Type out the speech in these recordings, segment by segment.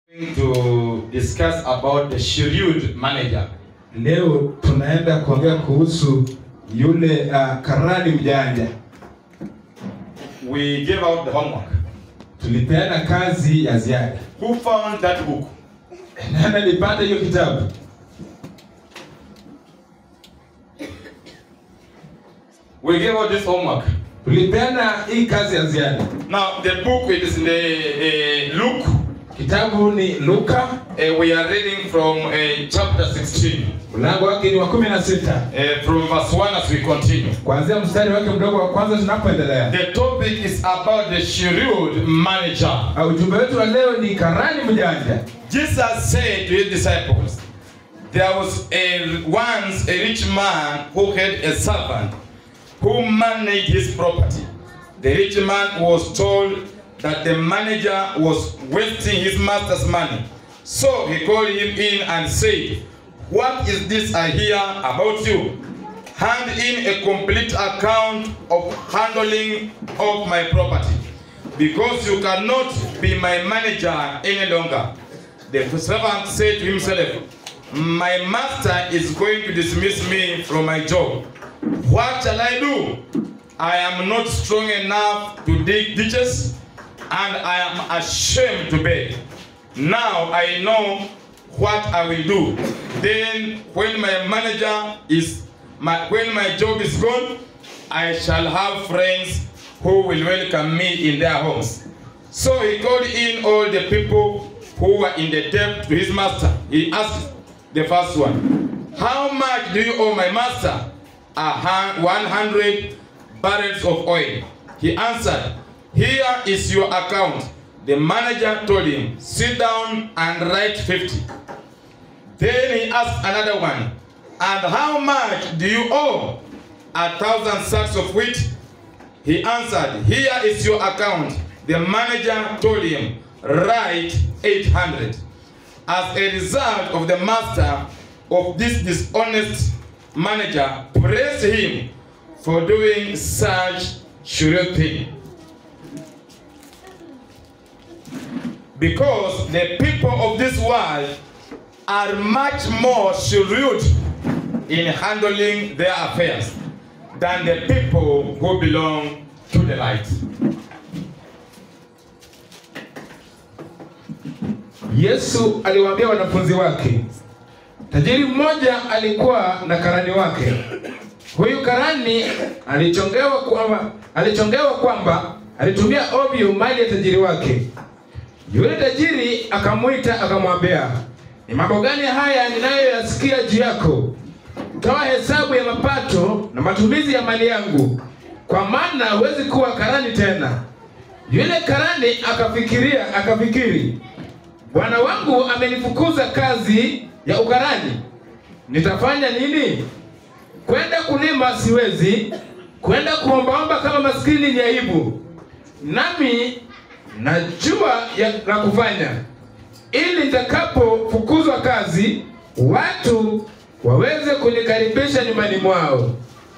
going to discuss about the shrewd manager. Leo tunaenda kuongea kuhusu yule uh, karani mjanja. We gave out the homework. Tulipeana kazi ya ziada. Who found that book? Nani alipata hiyo kitabu? We gave out this homework. Tulipeana hii kazi ya ziada. Now the book it is in the uh, Luke. Kitabu ni Luka, Uh, we are reading from uh, chapter 16, mlango wake ni wa kumi na sita uh, from verse 1 as we continue. kuanzia mstari wake mdogo wa kwanza tunapoendelea. The topic is about the shrewd manager. Uh, Ujumbe wetu wa leo ni karani mjanja. Jesus said to his disciples, There was a, once a rich man who had a servant who managed his property. The rich man was told that the manager was wasting his master's money. So he called him in and said, What is this I hear about you? Hand in a complete account of handling of my property, because you cannot be my manager any longer. The servant said to himself, My master is going to dismiss me from my job. What shall I do? I am not strong enough to dig ditches, and I am ashamed to beg. Now I know what I will do. Then, when my manager is my when my job is gone, I shall have friends who will welcome me in their homes. So he called in all the people who were in the debt to his master. He asked the first one, How much do you owe my master? A hun- 100 barrels of oil. He answered, Here is your account. The manager told him, Sit down and write 50. Then he asked another one, And how much do you owe? A thousand sacks of wheat. He answered, Here is your account. The manager told him, Write 800. As a result of the master of this dishonest manager praised him for doing such shrewd thing. Because the people of this world are much more shrewd in handling their affairs than the people who belong to the light. Yesu aliwaambia wanafunzi wake, tajiri mmoja alikuwa na karani wake. Huyu karani alichongewa kwamba alichongewa kwamba alitumia ovyo mali ya tajiri wake. Yule tajiri akamwita akamwambia, ni mambo gani haya ninayoyasikia juu yako? Toa hesabu ya mapato na matumizi ya mali yangu, kwa maana huwezi kuwa karani tena. Yule karani akafikiria akafikiri, bwana wangu amenifukuza kazi ya ukarani, nitafanya nini? Kwenda kulima siwezi, kwenda kuombaomba kama maskini ni aibu. Nami najua ya la kufanya, ili nitakapofukuzwa kazi, watu waweze kunikaribisha nyumbani mwao.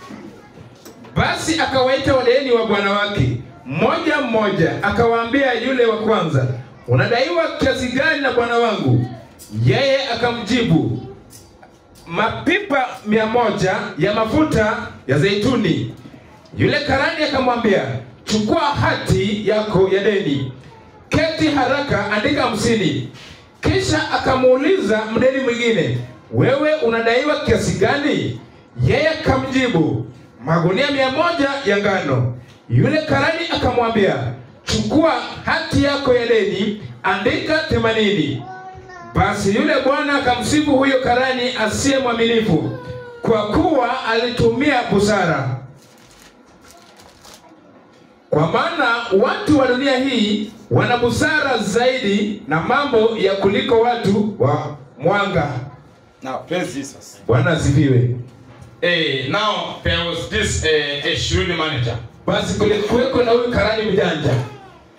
Basi akawaita wadeni wa bwana wake mmoja mmoja, akawaambia yule wa kwanza, unadaiwa kiasi gani na bwana wangu? Yeye akamjibu, mapipa mia moja ya mafuta ya zeituni. Yule karani akamwambia, chukua hati yako ya deni, keti haraka, andika hamsini. Kisha akamuuliza mdeni mwingine, wewe unadaiwa kiasi gani? Yeye akamjibu, magunia mia moja ya ngano. Yule karani akamwambia, chukua hati yako ya deni, andika themanini. Basi yule bwana akamsifu huyo karani asiye mwaminifu, kwa kuwa alitumia busara. Kwa maana watu wa dunia hii wana busara zaidi na mambo ya kuliko watu wa mwanga. Now, praise Jesus. Bwana asifiwe. Hey, now there was this uh, a shrewd manager, Basi kulikuweko na huyu karani mjanja,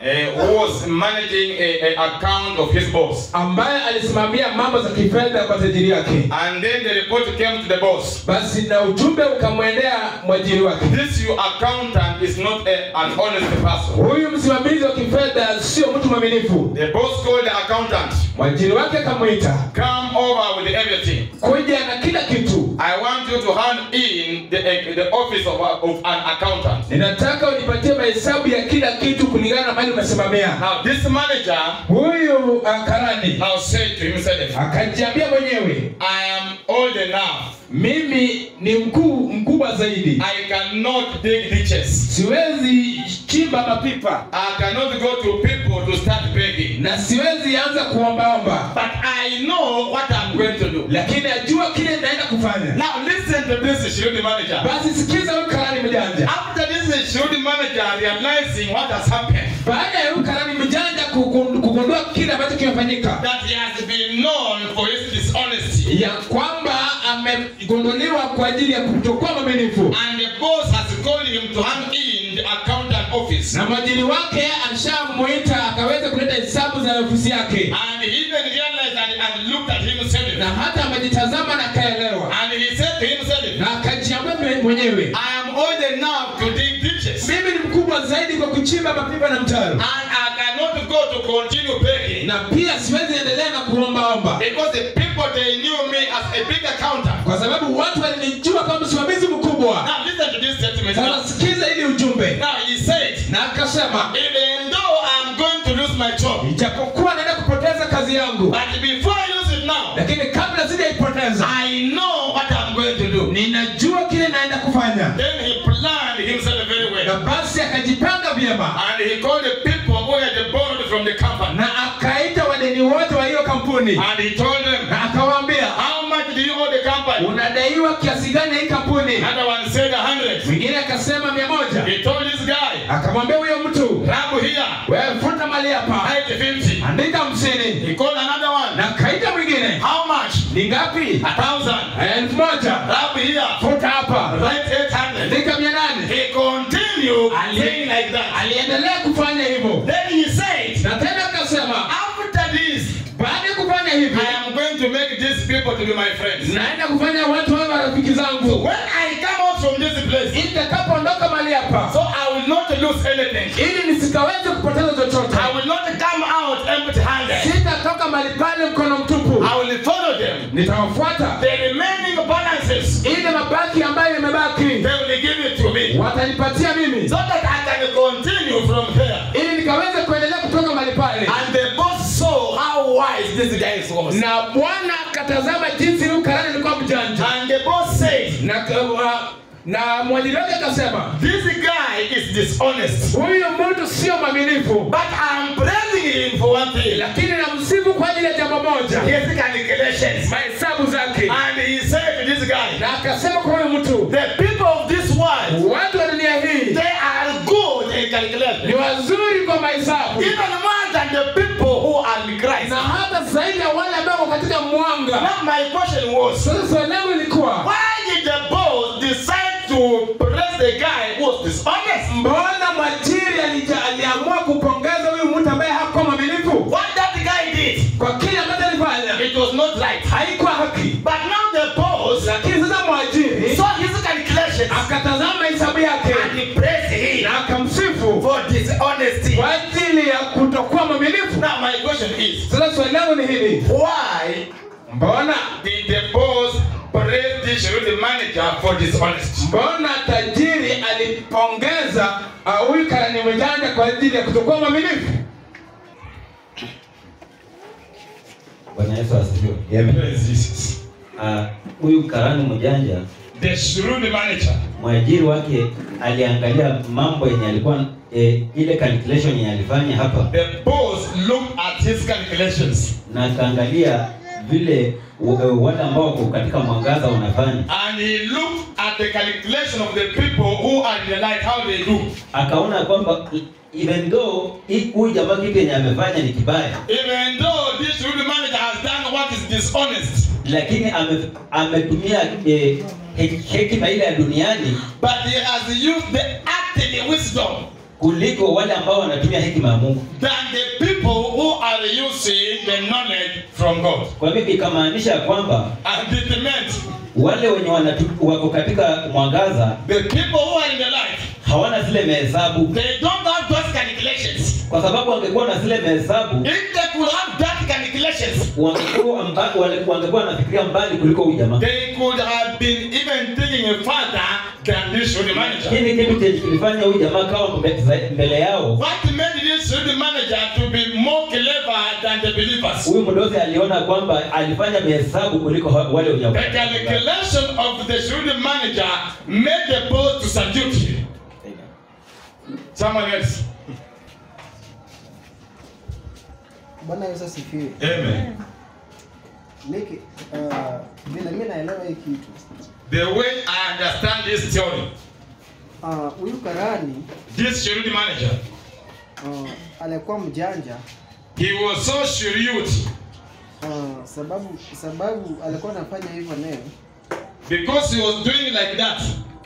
uh, who was managing a, a account of his boss. ambaye alisimamia mambo za kifedha kwa tajiri yake And then the report came to the boss. basi na ujumbe ukamwendea mwajiri wake This your accountant is not a, an honest person. huyu msimamizi wa kifedha sio mtu mwaminifu The boss called the accountant. mwajiri wake akamwita Come over with everything. kuja na kila kitu I want you to hand in the, the office of, a- of an accountant. ninataka unipatie mahesabu ya kila kitu kulingana na mali umesimamia Now this manager huyu uh, karani now said to himself, akajiambia mwenyewe I am old enough. mimi ni mkuu mkubwa zaidi I cannot dig ditches. siwezi chimba mapipa I cannot go to people to start begging. na siwezi anza kuombaomba But I know what I'm going to do. lakini najua kile ninaenda kufanya Now listen to this Shirudi manager. basi sikiza huyu karani mjanja After this Shirudi manager realizing what has happened, baada ya huyu karani mjanja kugun- kugundua kile ambacho kimefanyika that he has been known for his dishonesty, ya kwamba amegunduliwa kwa ajili ya kutokuwa mwaminifu and the boss has called him to hand in the accountant office, na mwajiri wake alishamuita akaweza kuleta hesabu za ofisi yake and he even realized and, and looked at himself, na hata amejitazama na akaelewa and he said to himself, na akajiambia mwe- mwenyewe I am old enough to dig ditches, mimi ni mkubwa zaidi kwa kuchimba mapipa na mtaro and I cannot go to continue begging. na pia siwezi endelea na kuombaomba Because the people they knew me as a big accountant. kwa sababu watu walinijua kama msimamizi mkubwa Now listen to this statement. Now, sasa sikiza ili ujumbe now he said, na akasema even though I'm going to lose my job, ijapokuwa naenda kupoteza kazi yangu but before I lose it now, lakini kabla sijaipoteza I know what I'm going to do. ninajua kile naenda kufanya Then he planned himself very na well. basi akajipanga vyema And he called the people who had borrowed from the company. na akaita wadeni wote wa hiyo kampuni And he told them, na akawaambia How much do you owe the company? unadaiwa kiasi gani hii kampuni Another one said a hundred. mwingine akasema mia moja He told this guy, akamwambia huyo mtu Rabu here, wewe futa mali hapa write fifty. andika hamsini He called another one. na akaita mwingine How much? ni ngapi A thousand. elfu moja Rabu here, futa hapa write eight hundred. andika mia nane He continued Ali- saying like that. aliendelea kufanya hivyo Then he said, na tena akasema After this, baada ya kufanya hivi I am going to make these people to be my friends. naenda kufanya watu wawe marafiki zangu When I come out from this place, ili nitakapoondoka mali hapa so I will not lose anything. ili nisikaweze kupoteza chochote I will not come out empty handed. sitatoka mali pale mkono mtupu I will follow them. nitawafuata The remaining balances, ili mabaki ambayo yamebaki they will give it to me. watanipatia mimi So that I can continue from there. ili nikaweze kuendelea kutoka mali pale And the boss saw how wise this guy was. na bwana akatazama jinsi huyu karani alikuwa mjanja And the boss said, na uh, na mwajiri wake akasema This guy is dishonest. huyu mtu sio mwaminifu But I'm praising him for one thing. lakini namsifu kwa ajili ya jambo moja His calculations. mahesabu zake And he said to this guy, na akasema kwa huyu mtu The people of this world, watu wa dunia hii they are good in ni calculation. wazuri kwa mahesabu Even more than the people who are in Christ. na hata zaidi ya wale ambao wako katika mwanga Now my question was, sasa swali langu ilikuwa why did the boss decide to praise the guy who was dishonest? mbona mwajiri alija- aliamua kupongeza huyu mtu ambaye hakuwa mwaminifu What that guy did, kwa kile ambacho alifanya it was not right. haikuwa haki But now the boss lakini sasa mwajiri saw his calculations akatazama hesabu yake and he praised him na akamsifu for dishonesty. kwa ajili ya kutokuwa mwaminifu Now my question is, sasa swali langu ni hili why mbona did the boss praise the Shirudi manager for dishonesty? mbona tajiri alipongeza ah, huyu karani mjanja kwa ajili ya kutokuwa mwaminifu Bwana Yesu asifiwe. Praise Jesus. Ah, Huyu karani mjanja, The Shirudi manager mwajiri wake aliangalia mambo yenye alikuwa eh, ile calculation yenye alifanya hapa, The boss looked at his calculations na akaangalia vile w- eh, wale ambao wako katika mwangaza wanafanya, and he looked at the calculation of the people who are in the light, how they do. akaona kwamba e- even though hii- huyu jamaa kitu yenye amefanya ni kibaya, Even though this rude manager has done what is dishonest, lakini ame, ametumia eh, he- hekima ile ya duniani but he has used the earthly wisdom kuliko wale ambao wanatumia hekima ya Mungu. than the people who are using the knowledge from God. Kwa hivyo ikamaanisha ya kwamba And it meant wale wenye wanatu, wako katika mwangaza the people who are in the light, hawana zile mahesabu, they don't have those calculations. kwa sababu wangekuwa na zile mahesabu If they could have that calculations, wangekuwa mba- wale- wangekuwa wanafikiria mbali kuliko huyu jamaa. they could have been even thinking further than this should manager. Hii ni kitu chenye kilifanya huyu jamaa kawa mbe- za- mbele yao. What made this should manager to be more clever than the believers? Huyu mdozi aliona kwamba alifanya mahesabu kuliko ha- wale wenye The calculation of the should manager made the boss to salute him. Someone else. Bwana Yesu asifiwe. Amen. Miki, uh, vile mimi naelewa hii kitu. The way I understand this theory, Uh, huyu karani this should manager, uh, alikuwa mjanja he was so shrewd uh, sababu sababu alikuwa anafanya hivyo leo because he was doing like that.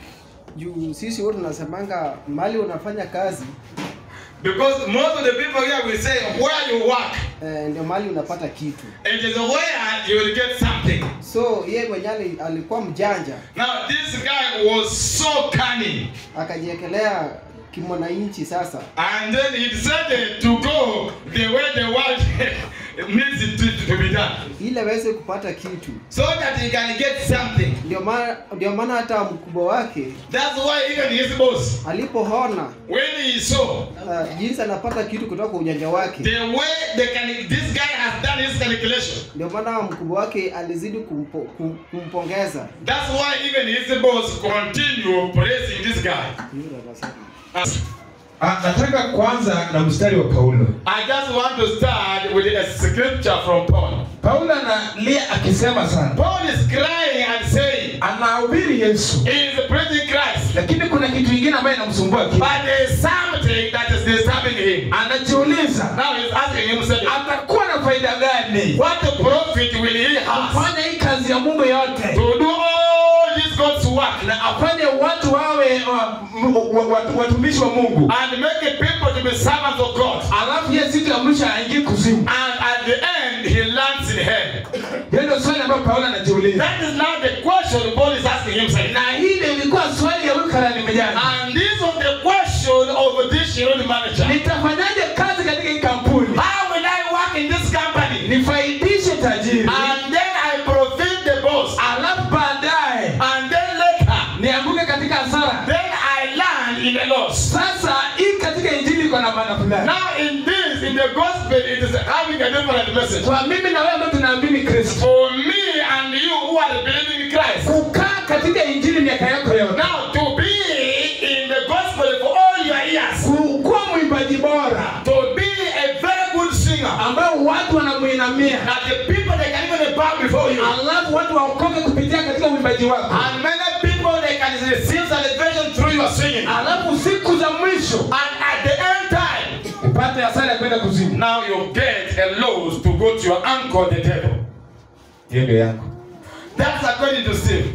juu sisi wote tunasemanga mali unafanya kazi Because most of the people here will say, where you work, eh, ndio mali unapata kitu it is where you will get something. so ye mwenye ali- alikuwa mjanja Now, this guy was so cunning, akajiekelea kimwananchi sasa and then he decided to go the way the world needs it to, to be done, ili aweze kupata kitu so that he can get something. ndio maana ndio maana hata mkubwa wake That's why even his boss, alipoona when he saw uh, jinsi anapata kitu kutoka kwa ujanja wake the way the can, this guy has done his calculation, ndio maana mkubwa wake alizidi kumpo, kum, kumpongeza that's why even his boss continue praising this guy. As- Ah, nataka kuanza na mstari wa Paulo. I just want to start with a scripture from Paul. Paulo analia akisema sana, Paul is crying and saying, anahubiri Yesu, he is preaching Christ, lakini kuna kitu kingine ambayo inamsumbua kichwa. but there is something that is disturbing him. Anajiuliza Now he's asking himself, atakuwa na faida gani what profit will he have kufanya hii kazi ya Mungu yote to do all this God's work na afanye watu wawe uh, m- wa- watu- watumishi wa Mungu, and make people to be servants of God? alafu yeye siku ya mwisho aingie kuzimu. And at the end, he lands in hell. Hiyo ndio swali ambayo Paulo anajiuliza, That is now the question Paul is asking himself. na hii ndio ilikuwa swali ya huyu karani mjane, And this was the question of this Shironi manager. nitafanyaje kazi katika hii kampuni How will I work in this company? nifaidishe tajiri, And then I profit the boss. alafu baadaye And then later, nianguke katika hasara. then I land in a loss. Sasa hii katika injili iko na maana fulani. Now in this, in the gospel, it is having a different message. Kwa mimi na wewe ambao tunaamini Kristo, For me and you who are believing in Christ. kukaa katika injili miaka yako yote, Now to be in the gospel for all your years. ku- kuwa mwimbaji bora To be a very good singer. ambao watu wanamuinamia, That the people they can even bow before you. alafu watu waokoke kupitia katika uimbaji wako, And many people they can receive salvation through your singing. alafu siku za mwisho And at the end time, upate hasara ya kwenda kuzimu. now you get a loss to go to your uncle the devil. Hiyo ndio yako. That's according to Steve.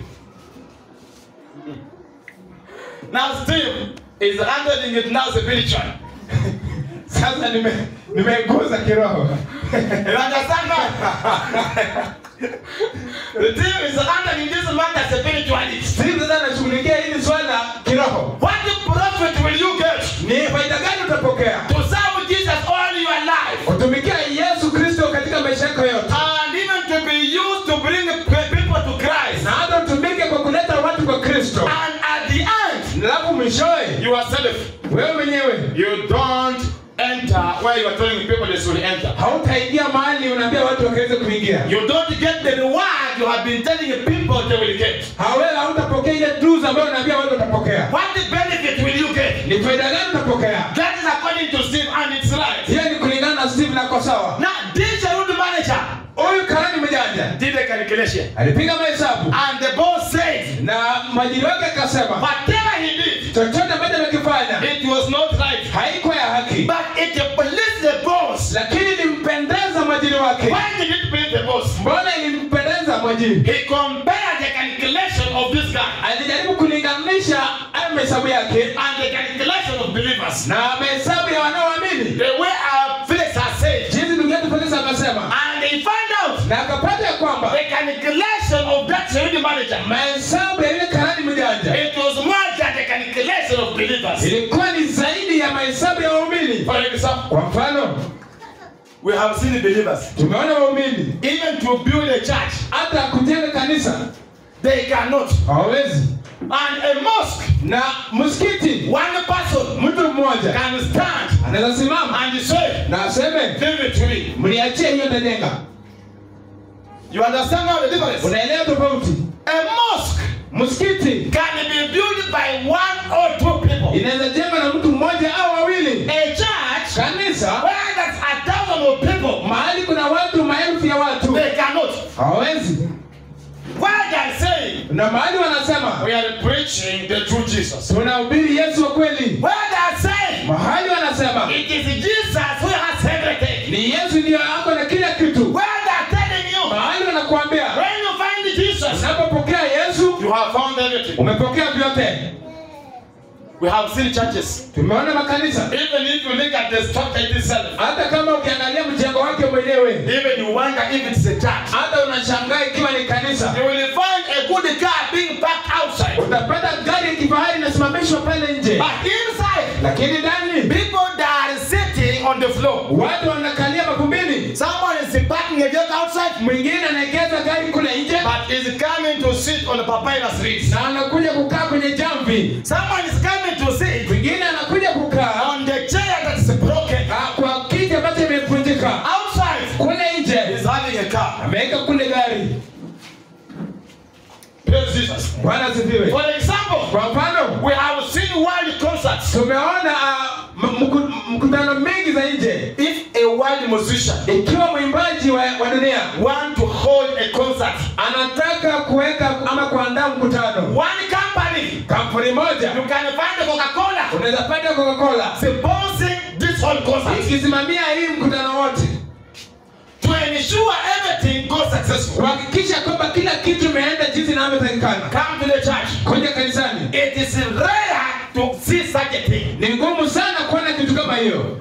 Now Steve is handling it now spiritually. Sasa nime nimeguza kiroho. You understand now? the Steve is handling this matter spiritually. Sisi sasa nashughulikia hili swala kiroho. What profit will you get Ni faida gani utapokea? to serve Jesus all your life? Kutumikia Yesu Kristo katika maisha yako yote. And even to be used to bring people to Christ. Na hata utumike kwa kuleta watu kwa Kristo. And at the end, Alafu mwishowe yourself, wewe mwenyewe you don't enter where you are telling people they should enter. hautaingia mahali unaambia watu wakaweze kuingia. You don't get the reward you have been telling people they will get. Hawewe hautapokea ile dues ambayo unaambia watu watapokea. What the benefit will you get? Ni faida gani utapokea? That is according to Steve, and it's right. Hiyo ni kulingana na Steve na kwa sawa. Now, this Jerusalem manager Huyu karani mjanja did a calculation, alipiga mahesabu and the boss said, na mwajiri wake akasema whatever he did, chochote ambacho amekifanya it was not right. haikuwa ya haki, But it pleased the boss. lakini ilimpendeza mwajiri wake. Why did it please the boss? Mbona ilimpendeza mwajiri? He compared the calculation of this guy Alijaribu kulinganisha hayo mahesabu yake and the calculation of believers. na mahesabu ya wanaoamini The way our Felix has said. jinsi ndugu yetu Felix amesema And they find out na akapata ya kwamba the calculation of that security manager. mahesabu ya yule karani mjanja It was more than the calculation of believers. ilikuwa ni zaidi ya mahesabu ya waumini For example, kwa mfano we have seen the believers. tumeona waumini Even to build a church, hata kujenga kanisa they cannot. hawawezi And a mosque, na msikiti one person mtu mmoja can stand anaweza simama and say, na aseme Leave it to me. mniachie hiyo tajenga You understand now the difference? unaelewa tofauti A mosque msikiti can be built by one or two people. inaweza jengwa na mtu mmoja au wawili A church kanisa where there's a thousand of people, mahali kuna watu maelfu ya watu they cannot. hawawezi Where they say na mahali wanasema we are preaching the true Jesus. tunahubiri yesu wa kweli Where they say mahali wanasema it is Jesus who has everything. ni yesu ndiyo ako na kila kitu Where they're telling you mahali wanakuambia when you find Jesus, unapopokea yesu you have found everything. umepokea vyote We have seen churches. tumeona makanisa Even if you look at the structure itself, hata kama ukiangalia mjengo wake mwenyewe even you wonder if it's a church. hata unashangaa ikiwa ni kanisa You will find a good car being parked outside. utapata gari ya kifahari inasimamishwa pale nje But inside, lakini ndani people that are sitting on the floor. watu wanakalia makumbini Someone is parking a vehicle outside, mwingine anaegeza gari kule nje but is coming to sit on the papyrus reeds. na anakuja kukaa kwenye jamvi Someone is coming to sit mwingine anakuja kukaa on the chair that is broken. ah, kwa kiti ambacho imevunjika Outside, kule nje is having a car. ameweka kule gari Praise Jesus. bwana asifiwe For example, kwa mfano we have seen world concerts. tumeona ah, m- mku- mkutano mingi za nje If a world musician ikiwa mwimbaji wa, wa dunia want to hold a concert, anataka kuweka ama kuandaa mkutano one company, kampuni moja you can find Coca-Cola unaweza pata coca-cola sponsoring this whole concert ikisimamia hii mkutano wote to ensure everything goes successful. kuhakikisha kwamba kila kitu imeenda jinsi inavyotakikana Come to the church. kuja kanisani It is rare to see such a thing. ni ngumu sana kuona kitu kama hiyo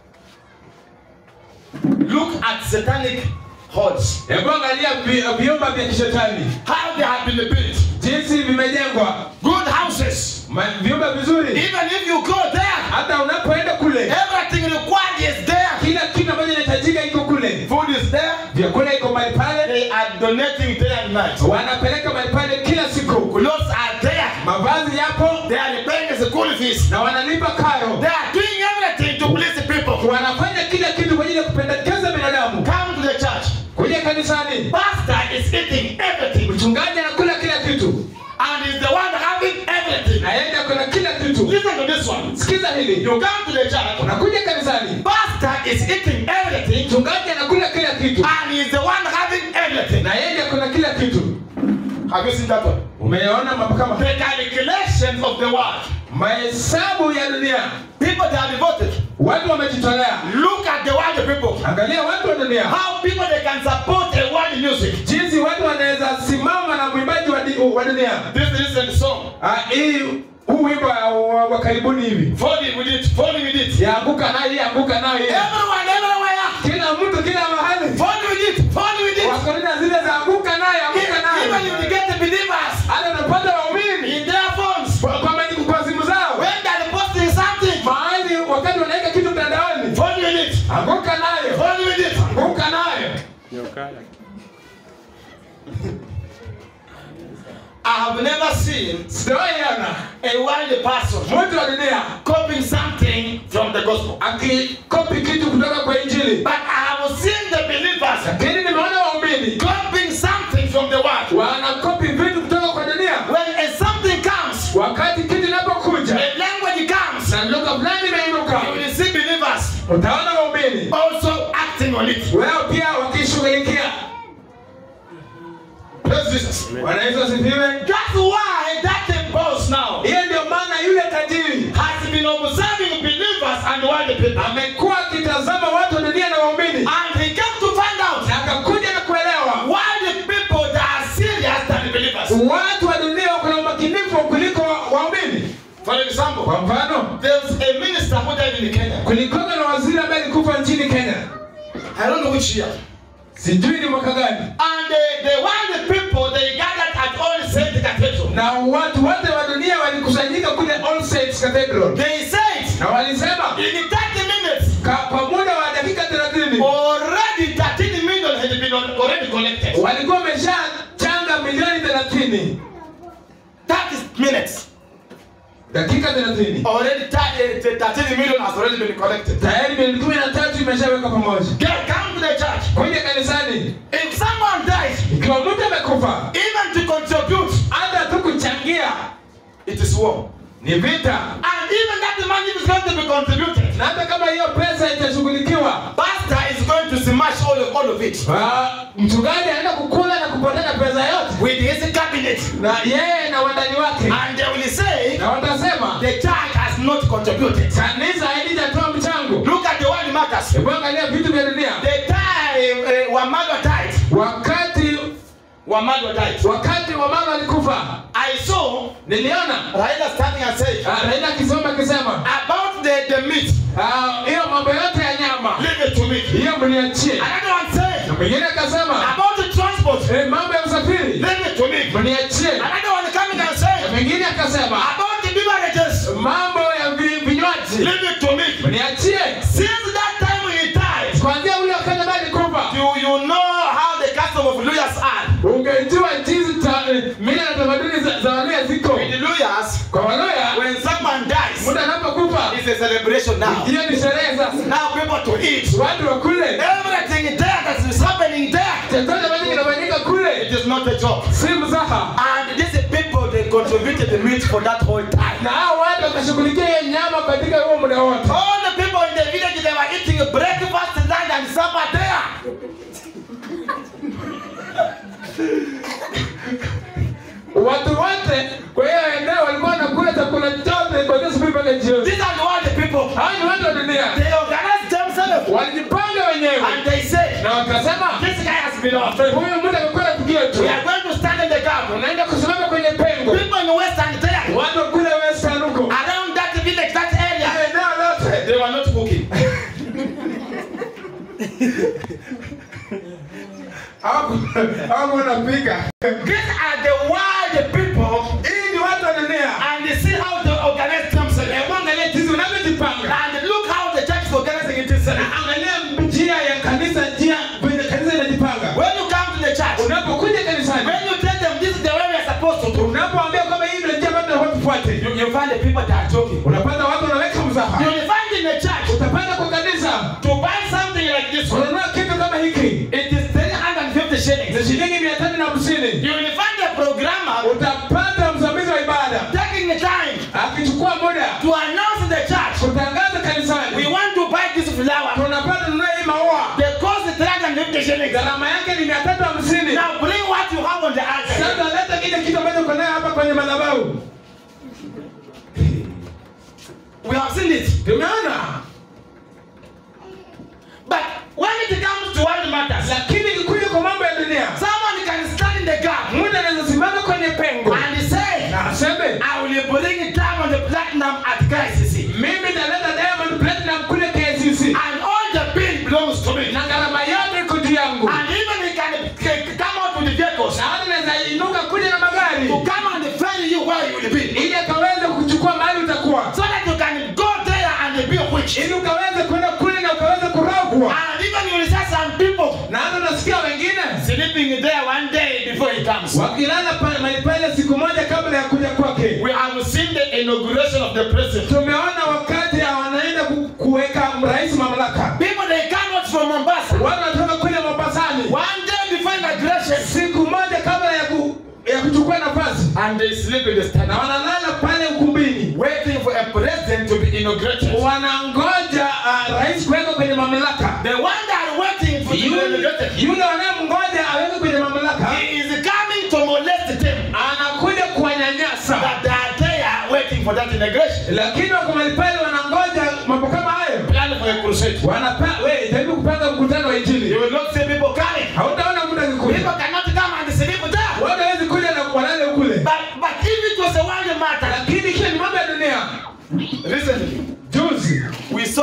Look at satanic hordes. hebu angalia vi- vyumba vya kishetani How they have been built. jinsi vimejengwa Good houses. Ma- vyumba vizuri Even if you go there, hata unapoenda kule everything required is there. kila kitu ambacho inahitajika iko kule Food is there. vyakula iko mahali pale They are donating day and night. wanapeleka mahali pale kila siku Clothes are there. mavazi yapo They are paying the school fees. na wanalipa karo They are doing everything to please the people. wanafanya kila kitu kwa ajili ya kupendekeza binadamu Come to the church. kuja kanisani Pastor is eating everything mchungaji anakula kila kitu and is the one having everything. naende akona kila kitu Listen to this one. sikiza hili You come to the church. unakuja kanisani Pastor is eating everything mchungaji anakula kila kitu and is the one having everything. na yeye akona kila kitu Have you seen that one? umeona mambo kama The calculations of the world. mahesabu ya dunia People that are devoted. watu wamejitolea Look at the world people. angalia watu wa dunia How people they can support a world music. jinsi watu wanaweza simama na mwimbaji wa, di, wa dunia This recent song. Ah, hii huu wimbo wa, wa, wa karibuni hivi Falling with it. Falling with it. yaanguka nayo hii anguka nayo hii Everyone, everywhere. kila mtu kila mahali Fall with it. Fall with it. wakorina zile za anguka nayo anguka Even you nayo get the believers hata unapata waumini in their phones. kwa, kwa, mani- kwa simu zao When they're posting something. mahali wakati wanaweka kitu mtandaoni Fall with it. anguka nayo Fall with it. anguka nayo I have never seen sijawaiona a worldly person mtu wa dunia copying something from the gospel. akikopi kitu kutoka kwa injili But I have seen the believers lakini nimeona waumini copying something from the world. wanakopi vitu kutoka kwa dunia When a something comes, wakati kitu inapokuja a language comes, na lugha fulani imeinuka you will see believers utaona waumini also acting on it. wao pia wakishughulikia Praise Jesus. wanaweza sifiwe That's why that boss now hiyo ndio maana yule tajiri has been observing believers and worldly people. amekuwa akitazama watu wa dunia na waumini And he came to find out na akakuja na kuelewa worldly people that are serious than believers. watu wa dunia wako na umakinifu kuliko wa- waumini For example, kwa mfano there's a dead in Kenya. kulikuwa na waziri ambaye alikufa nchini Kenya, I don't know which year. sijui ni mwaka gani, And they, they want the people, they gathered at All Saints Cathedral. na watu wote wa dunia walikusanyika kule All Saints Cathedral, They said, na walisema in 30 minutes, ka- kwa muda wa dakika 30 already 13 million had been already collected. walikuwa wameshachanga milioni 30 30 minutes. dakika 30 Already thir- eh, 13 million has already been collected. tayari milioni kumi na tatu imeshawekwa pamoja Get, come to the church. kuja kanisani. If someone dies, Ikiwa mtu amekufa, even to contribute, hata tu kuchangia it is war. ni vita, And even that money is going to be contributed. na hata kama hiyo pesa itashughulikiwa, Pastor is going to smash all of, all of it ah, mchungaji anaenda kukula na kupoteza pesa yote, with his cabinet. na yeye na wadani wake, And they will say, na watasema the church has not contributed. kanisa halijatoa mchango. Look at the world matters. Hebu angalia vitu vya dunia. The time uh, Wamado died, Wakati Wamado died. wakati wa mama alikufa, I saw niliona Raila standing and saying, ah, Raila akisoma akisema about the, the meat, ah, hiyo mambo yote ya nyama leave it to me. hiyo mniachie. Another one said, Na mwingine akasema about the transport, eh, mambo ya usafiri leave it to me. mniachie. Another one coming and Na saying, mwingine akasema about the beverages, mambo ya vi- vinywaji leave it to me. mniachie. Since that time he died, Kuanzia ule wakati ambaye alikufa, do you know how the custom of lawyers are? ungejua jinsi ta- eh, mila na tamaduni za, za Waluya ziko. With the lawyers, Kwa Waluya when someone dies, mtu anapokufa, it's a celebration now. hiyo ni sherehe sasa, Now people to eat. watu wakule Everything there that is happening there, chochote ambacho kinafanyika it kule, is not a joke. si mzaha. And these people, they contributed the meat for that whole time. Na hao watu wakashughulikia hiyo nyama katika huo muda wote. All the people in the village, they were eating breakfast, lunch, and supper there. Watu wote kwa hiyo eneo walikuwa wanakula chakula chote kuanzia asubuhi mpaka jioni. These are the all the people. Hao ni watu wa dunia, They organized themselves. walijipanga wenyewe And they said, na wakasema, this guy has been our friend. huyu mtu amekuwa rafiki yetu, We are going to stand in the gap. unaenda kusimama kwenye pengo. People in Western there, Watu wa kule Western huko, around that village, that area, Hiyo eneo lote they were not cooking. hawaku- hawakuwa wanapika. These are the wild people, Hii ni watu wa dunia. and they see how they organize themselves. Hebu angalia jinsi unavyojipanga. And look how the church is organizing itself. Angalia njia ya kanisa, njia vile kanisa inajipanga. When you come to the church, Unapokuja kanisani, when you tell them this is the way we are supposed to do, unapoambia kwamba hii ndio njia ambayo tunafaa tufuate, you, you find the people that are joking. unapata watu wanaweka mzaha. You will find in the church Utapata kwa kanisa to buy something like this one, unanunua kitu kama hiki it is 350 shillings. ni shilingi mia tatu na hamsini. You will find the programmer Utapata msimamizi wa ibada taking the time akichukua muda to announce in the church, kutangaza we kanisani, want to buy this flower. tunapata nunua hii maua, The cost is 350 shillings. gharama yake ni mia tatu hamsini. Now bring what you have on the altar. Sasa leta kile kitu ambacho uko nayo hapa kwenye madhabahu. We have seen it. Tumeona, But when it comes to world matters, lakini ikikuja kwa mambo ya dunia, someone can stand in the gap mtu anaweza simama kwenye pengo and say, na aseme I will bring diamond platinum at KCC. mimi nitaleta Diamond Platinum kule KCC And all the bill belongs to me. na gharama yote iko juu yangu, And even he can c- come out with the vehicles na hata naweza inuka kuja na magari to come and ferry you where you will be. ili akaweze kuchukua mahali utakuwa, So that you can go there and be rich. ili ukaweze kwenda kule na ukaweze kurogwa. And even you will see some people Na hata nasikia wengine sleeping there one day before he comes. wakilala pale mahali pale siku moja kabla ya kuja kwake. We have seen the inauguration of the president. Tumeona wakati wanaenda ku- kuweka rais mamlaka, People they come out from Mombasa. watu wanatoka kule Mombasani One day before inauguration. siku moja kabla ya ku, ya kuchukua nafasi, And they sleep in the na stand. wanalala pale ukumbini, Waiting for a president to be inaugurated. wanangoja uh, rais kuwekwa kwenye mamlaka. The one that are waiting for to be Yule inaugurated. yule wanayemngoja awekwe kwenye mamlaka He is coming to molest them. anakuja kuwanyanyasa, That they are there waiting for that inauguration. lakini wako mahali pale wanangoja mambo kama hayo. Plan for a crusade. Wanapa, we jaribu kupanga mkutano wa You injili, will not see people coming. hautaona mtu People akikuja, cannot come and sleep there. watu hawezi kuja na walale kule. But but if it was a world matter, Lakini kisha ni mambo ya dunia. recently Juzi we saw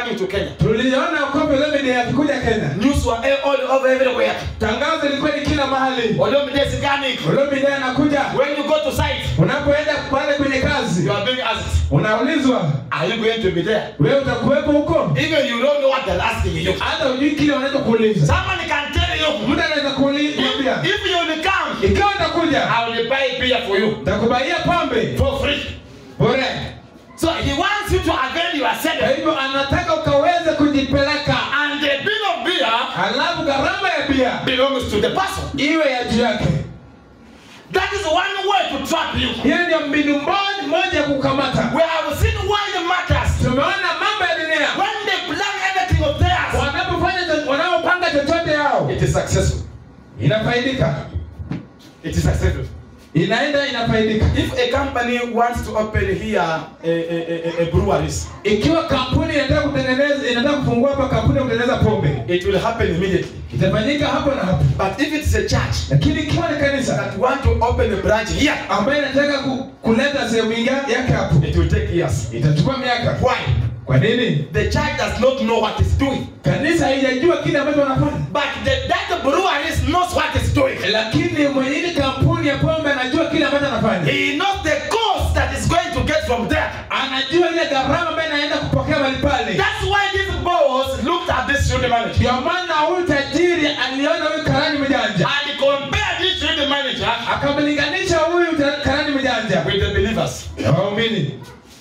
coming to Kenya. tuliona kombe Olomide akikuja Kenya. News were all over everywhere. Tangazo ilikuwa ni kila mahali. Olomide is coming. Olomide anakuja. When you go to site, Unapoenda pale kwenye kazi, you are being asked, unaulizwa are you going to be there? wewe utakuwepo huko? Even you don't know what they're asking you. Hata hujui kile wanachokuuliza. Someone can tell you, Mtu anaweza kuuliza if, if you will come, ikiwa utakuja, I will buy beer for you nitakubaia pombe for free. bure. So he wants you to avail Kwa yourself. hivyo anataka ukaweze kujipeleka, And the bill of beer halafu gharama ya bia belongs to the person. iwe ya juu yake. That is one way to trap you. Hiyo ndio mbinu mo- moja ya kukamata. We have seen world matters. Tumeona mambo ya dunia When they plan anything of theirs, wanapofanya cho- wanaopanga chochote yao it is successful. inafaidika, It is successful. inaenda inafaidika. If a company wants to open here a, a, a, a breweries, Ikiwa kampuni inataka kutengeneza inataka kufungua hapa kampuni ya kutengeneza pombe, it will happen immediately. itafanyika hapo na hapo. But if it is a church Lakini ikiwa ni kanisa that want to open a branch here, ambayo inataka ku, kuleta sehemu inga- yake hapo, it will take years. itachukua miaka. Why? Kwa nini? The church does not know what it's doing. Kanisa haijajua kile ambacho wanafanya, But the, that breweries knows what it's doing. lakini mwenye ile kampuni ya pombe anajua kile ambacho anafanya, He knows the cost that is going to get from there. anajua ile gharama ambayo inaenda kupokea mahali pale. That's why this boss looked at this student manager Ndio maana huyu tajiri aliona huyu karani mjanja, and compared this student manager akamlinganisha huyu ta- karani mjanja with the believers. na waumini,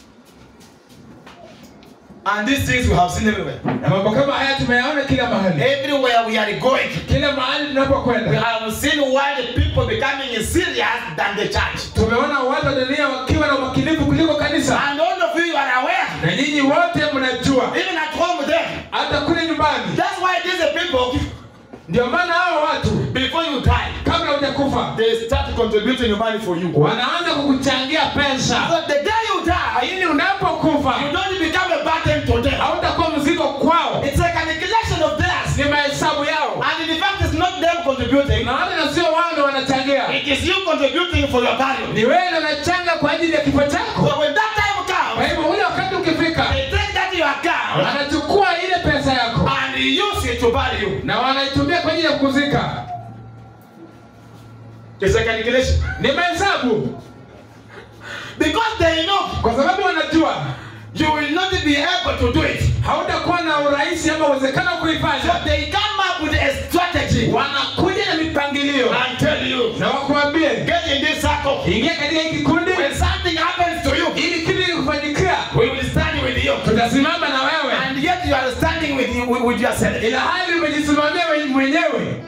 And these things we have seen everywhere. na mambo kama haya tumeyaona kila mahali, Everywhere we are going, kila mahali we tunapokwenda. have seen why the people becoming serious than the church. Tumeona watu wa dunia wakiwa na umakinifu kuliko kanisa, And all of you are aware, na nyinyi wote mnajua, even at home there. hata kule nyumbani. That's why these people, Ndio maana hao watu before you die, kabla hujakufa they start contributing money for you. wanaanza kukuchangia pesa, So the day you die, ili unapokufa you don't become a burden to them. hautakuwa mzigo kwao, It's a calculation of theirs. ni mahesabu yao, And in fact, it's not them contributing. na hata na sio wao ndio wanachangia, It is you contributing for your burial. ni wewe ndio unachanga kwa ajili ya kifo chako. So when that time Kwa comes, hivyo ule wakati ukifika, they take that your account wanachukua ile pesa yako and use it to bury you. na wanaitumia kwa ajili ya kuzika. It's a calculation. Ni mahesabu, Because they know kwa sababu wanajua you will not be able to do it. hautakuwa na urahisi ama uwezekano wa So kuifanya. they come up with a strategy Wanakuja na mipangilio and tell you, na wakuambie, get in this circle. ingia katika hiki kikundi, When something happens to you, ili kitu kikufanyikia, we will stand with you. tutasimama na wewe, And yet you are standing with, you, with, with yourself. ila hali umejisimamia we- mwenyewe.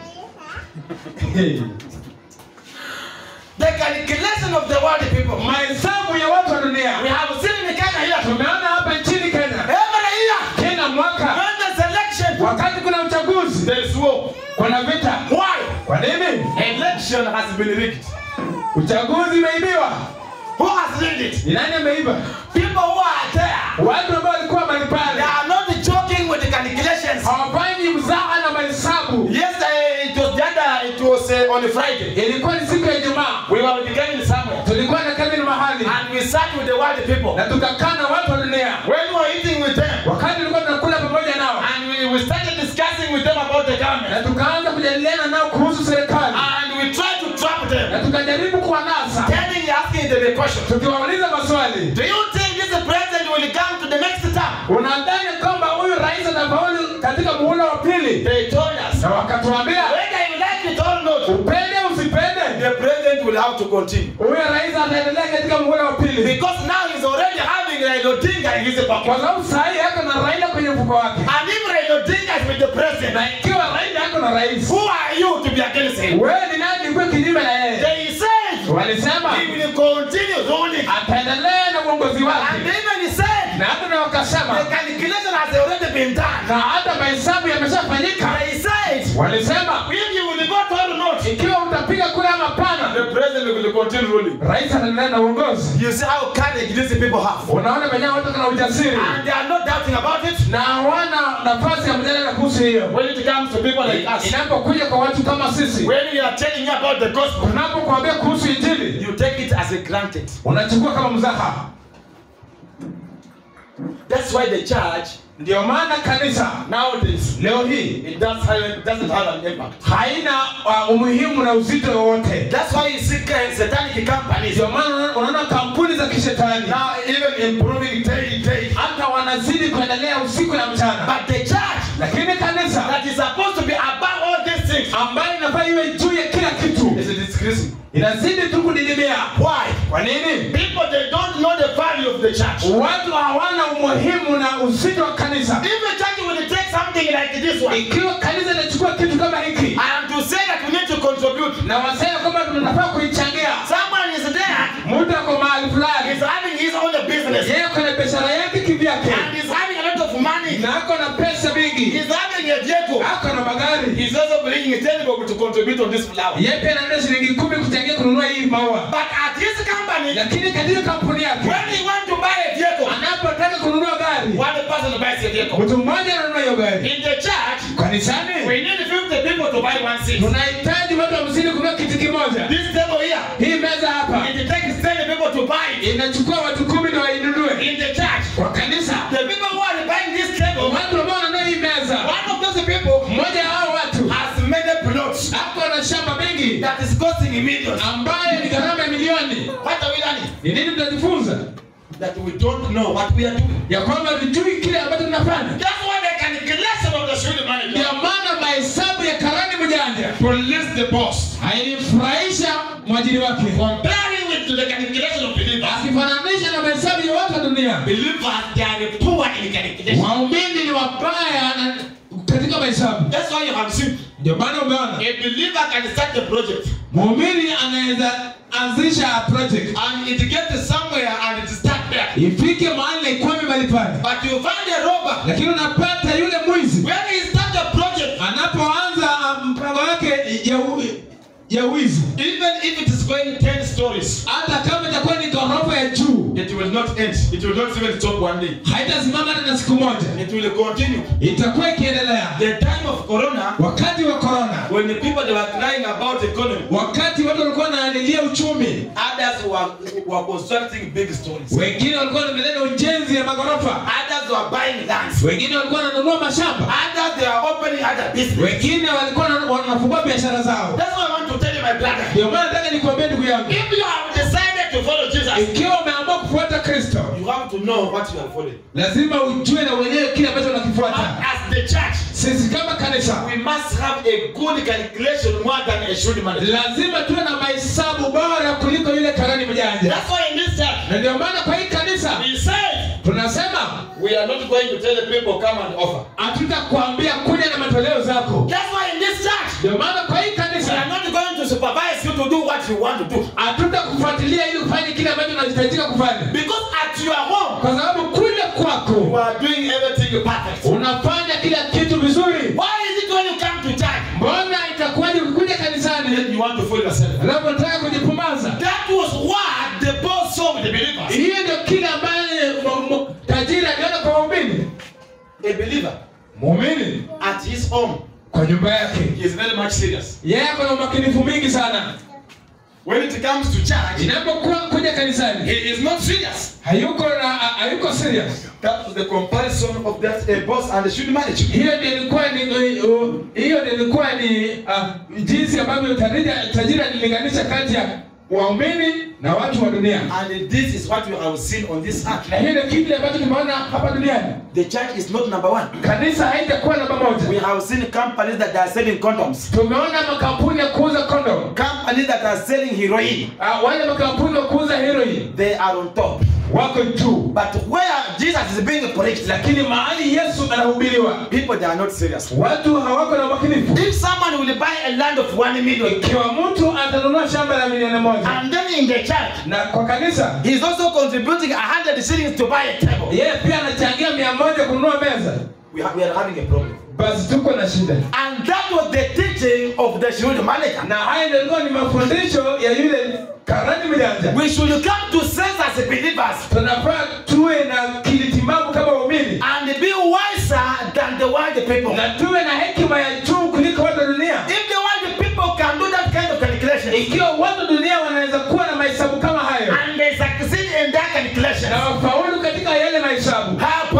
The calculation of the world people. Mahesabu ya watu wa We dunia have seen in Kenya here. tumeona hapa nchini Kenya, Every year, kila mwaka when there's election, wakati kuna uchaguzi, there is war. kuna vita. Why? Kwa nini? Election has been rigged. Uchaguzi umeibiwa. Who has rigged it? Ni nani ameiba? People who are there. Watu ambao walikuwa mahali They pale are not joking with the calculations. hawafanyi mzaha na mahesabu. Yes, uh, it was the other, it was uh, on a Friday. Ilikuwa ni siku ya Ijumaa, We were gathering somewhere. tulikuwa na kamili mahali And we sat with the world people. na tukakaa na watu wa dunia. When we were eating with them, Wakati tulikuwa tunakula pamoja nao and we, we started discussing with them about the government. na tukaanza kujadiliana nao kuhusu serikali And we tried to trap them. na tukajaribu kuwanasa, Telling, asking them a question. tukiwauliza maswali, Do you think this president will come to the next term? unadhani kwamba huyu rais atafaulu katika muhula wa pili? They told us. Na wakatuambia Whether you like it or not, upende usipende, the president will have to continue. huyu rais ataendelea katika muhula wa pili, Because now he's already having Raila Odinga in his pocket. kwa sababu saa hii yako na Raila kwenye mfuko wake, And if Raila Odinga is with the president, na ikiwa Raila yako na rais, who are you to be against him? wewe ni nani kuwa kinyume na yeye? They said Walisema he will continue ruling. ataendelea na uongozi And wake, even he said na hata na wakasema, the calculation has already been done. na hata mahesabu yameshafanyika. They said Walisema if you will vote or not, ikiwa utapiga kura ama pana, the president will continue ruling. rais ataendelea na uongozi. You see how courage these people have. Unaona venyewe watu kana ujasiri And they are not doubting about it. na hawana nafasi ya mjadala kuhusu hiyo. When it comes to people like us, Inapokuja kwa watu kama sisi, when we are telling you about the gospel, tunapokuambia kuhusu Injili, you take it as a granted. unachukua kama mzaha. That's why the church ndio maana kanisa nowadays leo hii it does have, it doesn't have an impact. haina uh, umuhimu na uzito wowote That's why you see uh, satanic companies ndio maana unaona- unaona kampuni za kishetani now even improving day day. hata wanazidi kuendelea usiku na mchana But the church lakini kanisa that is supposed to be above all these things ambayo inafaa iwe juu ya kila kitu is decreasing. inazidi tu kudidimia Why? kwa nini People they don't know the value of the church. watu hawana umuhimu na uzito wa kanisa If the church will take something like this one, ikiwa kanisa inachukua kitu kama hiki I am to say that we need to contribute. na wasema kwamba tunafaa kuichangia Someone is there, mtu ako mahali fulani he's having his own business, yeye ako na biashara yake kivyake and he's having a lot of money. na ako na pesa mingi He's having a vehicle. ako na magari He's also bringing his table to contribute on this flower. yeye pia anaenda shilingi kumi kuchangia kununua hii maua But at his company, lakini katika kampuni yake when he want to buy a vehicle, anapotaka kununua gari one person buys a vehicle. mtu mmoja ananunua hiyo gari In the church, kanisani we need 50 people to buy one seat. tunahitaji watu hamsini kununua kiti kimoja This table here, hii meza hapa it takes 10 people to buy it. inachukua watu kumi na wainunue In the church, kwa kanisa the people who are buying this table, watu ambao wananunua hii meza one of those people mmoja wa hao watu has many plots ako na shamba mengi that is costing millions. ambayo ni gharama ya milioni What are we learning? ni nini tutajifunza That we don't know what we are doing. ya kwamba tujui kile ambacho tunafanya That's why the calculation of the student manager ndio maana mahesabu ya karani mjanja to list the boss, hainifurahisha mwajiri wake comparing with the calculation of believers. akifananisha na mahesabu ya watu wa dunia Believers, they are poor in calculation. waumini ni wabaya na katika mahesabu That's why you have seen ndio maana umeona a believer can start a project muumini anaweza anzisha project and it gets somewhere and it start there. ifike mahali na ikwame mahali pale But you find a robber lakini unapata yule mwizi when he start a project, anapoanza ah, mpango wake ya, u- ya wizi even if it is going 10 stories, hata kama itakuwa ni ghorofa ya juu it will not end. It will not even stop one day. haitasimama hata na siku moja It will continue. itakuwa ikiendelea The time of Corona, wakati wa korona when the people they were crying about economy, wakati watu walikuwa wanalilia uchumi others were, were constructing big stories. wengine walikuwa wanaendelea na ujenzi ya magorofa Others were buying lands. wengine walikuwa wananunua mashamba Others they are opening other business. wengine walikuwa wana- wanafungua biashara zao That's what I want to tell you, my brother. ndio maana nataka nikuambie ndugu yangu If you have decided to follow Jesus, ikiwa umeamua kufuata kristo you have to know what you are following. lazima ujue na uelewe kile ambacho But unakifuata as the church, sisi kama kanisa we must have a good calculation more than a shrewd man. lazima tuwe na mahesabu bora kuliko yule karani mjanja That's why in this church, na ndio maana kwa hii kanisa we said tunasema we are not going to tell the people come and offer. hatutakwambia kuja na matoleo zako That's why in this church, ndio maana kwa hii we are kanisa not going to supervise you to do what you want to do. hatutakufuatilia ili ufanye kile ambacho unahitajika kufanya Because at your home, kwa sababu kule you kwako are doing everything perfect. unafanya kila kitu vizuri Why is it when you come to church, mbona itakuwaje ukikuja kanisani then you want to fool yourself? alafu unataka kujipumaza That was what the boss saw with the believers. hiyo ndio kile ambaye mu- mu- tajiri aliona kwa waumini A believer muumini at his home kwa nyumba yake he is very much serious. yeye ako na umakinifu mingi sana When it comes to church, inapokuwa kuja kanisani he is not serious. hayuko na ha- hayuko serious That was the comparison of that a boss and the student manager. hiyo ndio ilikuwa ni uh, hiyo ndio ilikuwa ni uh, jinsi ambavyo tajiri tajiri alilinganisha kati ya waumini na watu wa dunia And this is what we have seen on this earth. na hiyo ndio kile ambacho tumeona hapa duniani The church is not number one. kanisa haitakuwa namba We moja have seen companies that are selling condoms, tumeona makampuni ya kuuza kondom companies that are selling heroin. uh, wale makampuni wa kuuza heroin They are on top. wako juu But where Jesus is being preached, lakini mahali yesu anahubiriwa people they are not serious. watu hawako na umakinifu If someone will buy a land of one million, ikiwa mtu atanunua shamba la milioni moja and then in the church, na kwa kanisa he's also contributing a hundred shillings to buy a table. yeye pia anachangia mia moja kununua meza We, ha- we are having a problem. basi tuko na shida And that was the teaching of the Shield manager. na haya ndio ilikuwa ni mafundisho ya yule karani mjanja We should come to sense as believers tunafaa tuwe na kilitimamu kama waumini and be wiser than the world people. na tuwe na hekima ya juu kuliko watu wa dunia If the world people can do that kind of calculation ikiwa watu wa dunia wanaweza kuwa na mahesabu kama hayo and they succeed in that calculation, na wafaulu katika yale mahesabu how about the believer?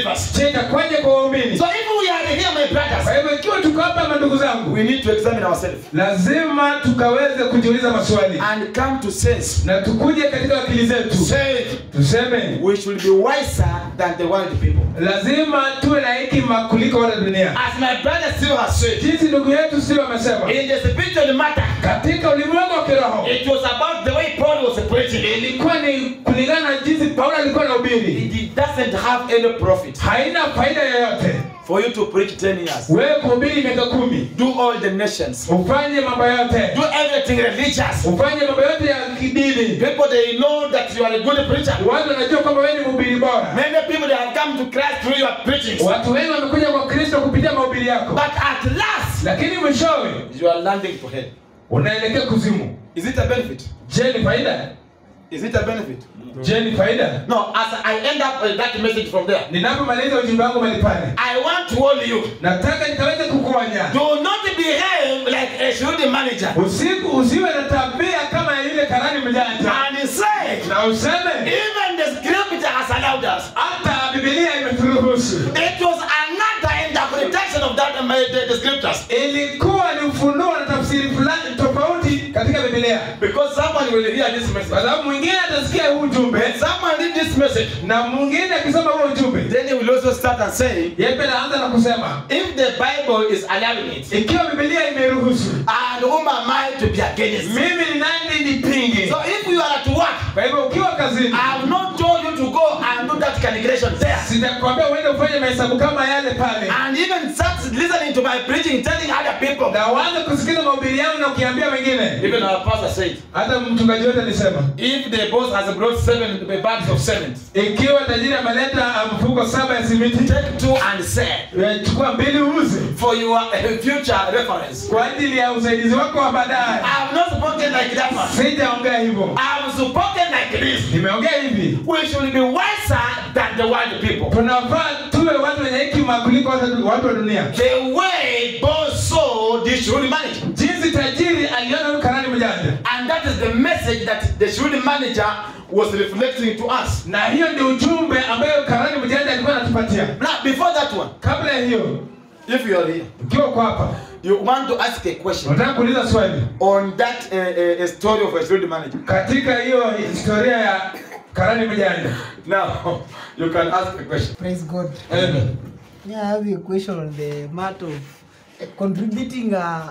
believers. Je, itakuwaje kwa waumini? So if we are here, my Kwa brothers, hivyo ikiwa tuko hapa mandugu zangu, we need to examine ourselves lazima tukaweze kujiuliza maswali and come to sense. na tukuje katika akili zetu Say tuseme we should be wiser than the world people. lazima tuwe na hekima kuliko wale dunia. As my brother still has said, Jinsi ndugu yetu sio amesema, in the spiritual matter, katika ulimwengu wa kiroho it was about the way Paul was preaching. ilikuwa ni kulingana na jinsi Paulo alikuwa anahubiri, It doesn't have any profit haina faida yoyote for you to preach 10 years. wewe kuhubiri miaka kumi, Do all the nations. ufanye mambo yote, Do everything religious. ufanye mambo yote ya kidini. People they know that you are a good preacher. Watu wanajua kwamba wewe ni mhubiri bora. Many people they have come to Christ through your preaching. Watu wengi wamekuja kwa Kristo kupitia mahubiri yako, But at last, lakini mwishowe you are landing to hell. unaelekea kuzimu. Is it a benefit? Je, ni faida? Is it a benefit? Je, ni faida? No, as I end up with that message from there, Ninapomaliza ujumbe wangu mahali pale, I want to warn you. nataka nikaweze kukuonya Do not behave like a shrewd manager. usiku, usiwe na tabia kama yule karani mjanja, And say, na useme even the scripture has allowed us. hata Biblia imeturuhusu. It was another interpretation of that um, the, the scriptures. Ilikuwa ni ufunuo na tafsiri fulani tofauti katika Biblia, Because someone will hear this kwa message. sababu mwingine atasikia huu ujumbe When someone read this message, na mwingine akisoma huo ujumbe, then he will also start and say, yeye pia anaanza na kusema if the Bible is allowing it, ikiwa Biblia imeruhusu, and whom am I to be against? mimi ni nani nipinge? So if you are at work, Kwa hivyo ukiwa kazini, I have not told you to go and do that calculation there. sitakwambia uende ufanye mahesabu kama yale pale, And even start listening to my preaching, telling other people. na uanze kusikiza mahubiri yangu na ukiambia wengine. Even our pastor said, Hata mchungaji wetu alisema if the boss has brought seven bags of cement, ikiwa tajiri ameleta uh, mfuko saba ya simiti, take two and sell eh, chukua mbili uuze for your uh, future reference. kwa ajili ya usaidizi wako wa baadaye. I have not spoken like that one. Sijaongea hivyo, I have spoken like this. nimeongea hivi. We should be wiser than the world people. Tunafaa tuwe watu wenye hekima kuliko watu watu wa dunia. The way boss saw the shrewd manager. Jinsi tajiri aliona huyu karani mjanja, And that is the message that the shrewd manager was reflecting to us. na hiyo ndio ujumbe ambayo karani mjanja alikuwa anatupatia. Now, before that one, Kabla ya hiyo, if you are here, ukiwa uko hapa, you want to ask a question unataka kuuliza swali on that uh, uh, story of a shrewd manager. katika hiyo historia ya karani mjanja. Now, you can ask a question. Praise God. Amen. Yeah, I have a question on the matter of contributing a,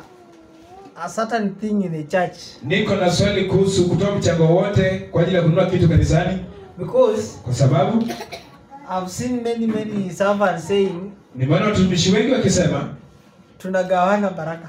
a certain thing in the church. Niko na swali kuhusu kutoa mchango wote kwa ajili ya kununua kitu kanisani, Because kwa sababu I've seen many, many servants saying, nimeona watumishi wengi wakisema tunagawana baraka.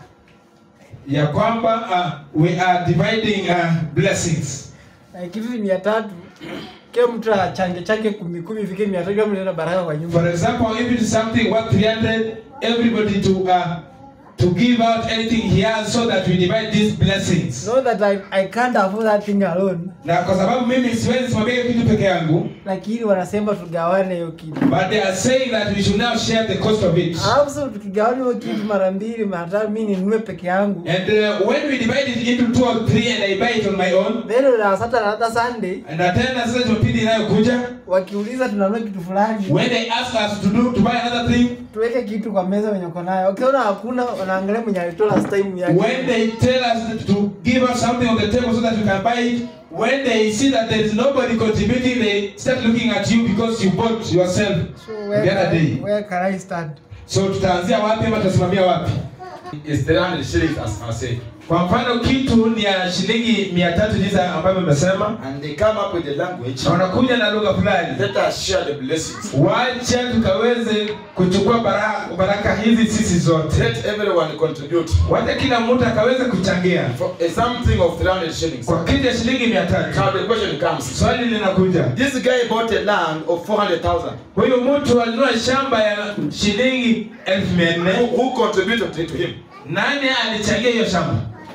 ya kwamba uh, we are dividing uh, blessings. Like hivi mia tatu kila mtu achange chake kumi kumi ifike mia tatu kama nenda baraka kwa nyumba. For example, if it is something worth 300, everybody to uh, to give out anything he has so that we divide these blessings. Know that I, I can't afford that thing alone. Na kwa sababu mimi siwezi simamia hiyo kitu peke yangu, Lakini wanasema tugawane hiyo kitu. but they are saying that we should now share the cost of it. Alafu sasa tukigawana hiyo kitu mara mbili mara tatu mimi ninunue peke yangu. And uh, when we divide it into two or three and I buy it on my own, Then on Saturday na hata Sunday na tena sasa Jumapili inayokuja wakiuliza tunanunua kitu fulani when they ask us to do to buy another thing, tuweke kitu kwa meza wenye uko nayo. Ukiona hakuna wanaangalia mwenye alitoa last time yake. when they tell us to give us something on the table so that we can buy it, when they see that there is nobody contributing, they start looking at you because you bought yourself So the where other can, day. where can I stand? So tutaanzia wapi ama tutasimamia wapi? It's 300 shillings, as I say. Kwa mfano kitu ni ya shilingi mia tatu jinsi ambavyo nimesema, And they come up with the language. na wanakuja na lugha fulani. Let us share the blessings. Wacha tukaweze kuchukua baraka, baraka hizi sisi zote, Let everyone contribute wacha kila mtu akaweze kuchangia for a something of 300 shillings. kwa kitu ya shilingi mia tatu. Now the question comes. Swali linakuja, This guy bought a land of 400,000. huyu mtu alinunua shamba ya shilingi elfu mia Who, nne who contributed to him? nani alichangia hiyo shamba?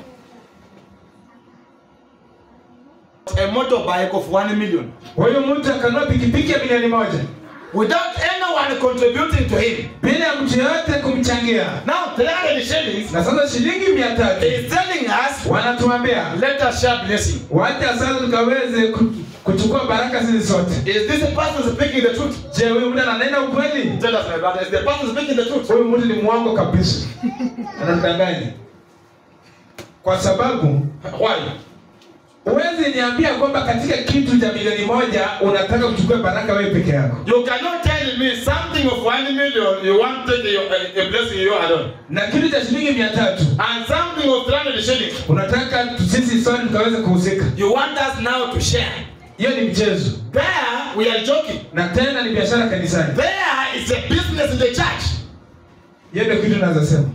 A motorbike of 1 million. Huyu mtu akanunua pikipiki ya milioni moja Without anyone contributing to him. bila ya mtu yoyote kumchangia. Now 300 shillings Na sasa shilingi mia tatu is telling us akamwambia let us share blessing. wacha sasa tukaweze ku- kuchukua baraka sisi sote Is this a person speaking the truth? je huyu mtu ananena ukweli Tell us, my brother, is the person speaking the truth? huyu mtu ni mwongo kabisa anatudanganya kwa sababu Why? huwezi niambia kwamba katika kitu cha milioni moja unataka kuchukua baraka wewe peke yako You cannot tell me something of one million you want to take your, a, a blessing you alone. na kitu cha shilingi mia tatu And something of 300 shillings. unataka tu- sisi sote tukaweze kuhusika You want us now to share. hiyo ni mchezo There we are joking. na tena ni biashara kanisani There is a business in the church. hiyo ndio kitu naweza sema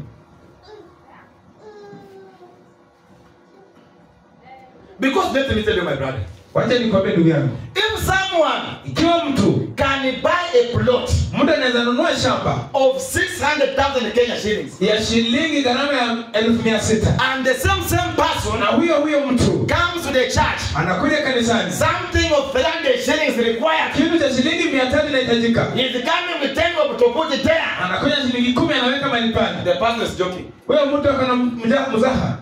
Because let me tell you, my brother. wacha nikwambie ndugu yangu If someone ikiwa mtu can buy a plot mtu anaweza nunua shamba of 600,000 Kenya shillings ya shilingi gharama ya elfu mia sita and the same same person na huyo huyo mtu comes to the church, anakuja kanisani something of 300 shillings required. kitu cha shilingi mia tatu inahitajika He's coming with 10 of to put it there. anakuja shilingi kumi anaweka mahali pale The person is joking. huyo mtu akana mja- mzaha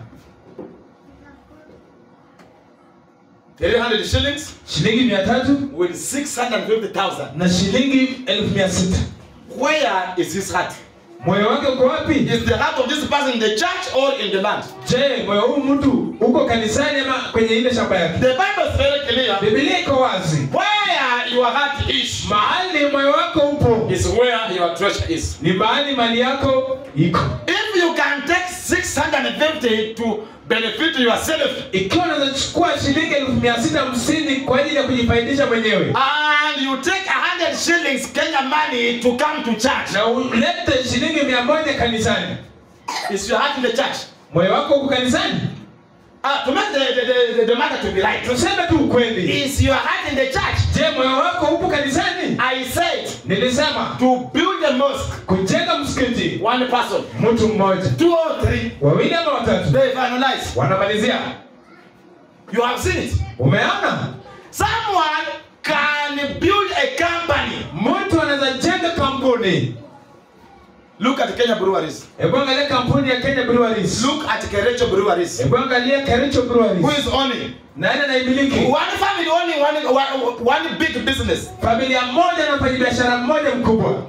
300 shillings shilingi mia tatu with 650,000. na shilingi elfu mia sita Where is his heart? moyo wake uko wapi Is the heart of this person in the church or in the land? je moyo huu mtu uko kanisani ama kwenye ile shamba yake The Bible is very clear. bibilia iko wazi Where your heart is, mahali moyo wako upo is where your treasure is. ni mahali mali yako iko If you can take 650 to benefit yourself ikiwa unaweza chukua shilingi elfu mia sita hamsini kwa ajili ya kujifaidisha mwenyewe and you take 100 shillings Kenya money to come to church, na ulete shilingi mia moja kanisani is your heart in the church? moyo wako uko kanisani Uh, to make the, the, the, the matter to be right, tuseme tu ukweli is your heart in the church? je moyo wako upo kanisani I said nilisema to build a mosque, kujenga msikiti one person, mtu mmoja two or three, wawili ama watatu they finalize. wanamalizia You have seen it. umeona Someone can build a company. mtu anaweza jenga kampuni Look at Kenya breweries. hebu angalia kampuni ya kenya breweries Look at Kerecho breweries. hebu angalia kericho Who breweries is owning? nani anaimiliki One family owning one, one, one big business. familia moja na mfanyabiashara mmoja mkubwa